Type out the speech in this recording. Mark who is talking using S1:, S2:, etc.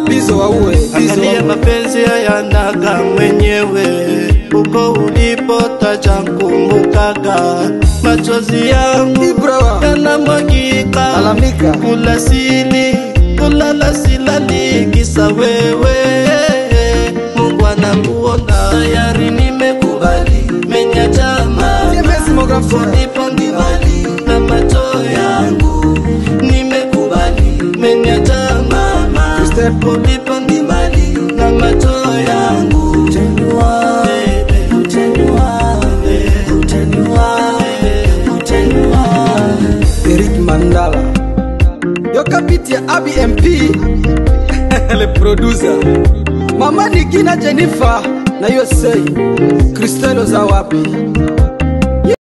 S1: bizo waue bizo
S2: Angalia
S1: waue.
S2: mapenzi hayanaga mwenyewe, uko ulipotaja kumbukaga, machozi yangu
S1: Ibrawa
S2: yanamwagika,
S1: Lalamika.
S2: kula sili kulala silali, kisa wewe. Mungu anakuona tayari, nimekubali menya jama
S1: Tembezi Mografa.
S2: ulipo ndibali na macho yangu, nimekubali menya jama
S1: Step.
S2: ulipo ndibali na macho yangu, utenua bebe, utenua bebe, utenua bebe, utenua
S1: Eric Mandala yo kapiti ya ABMP le producer Mama Nikina Jennifer na USA Cristelo za wapi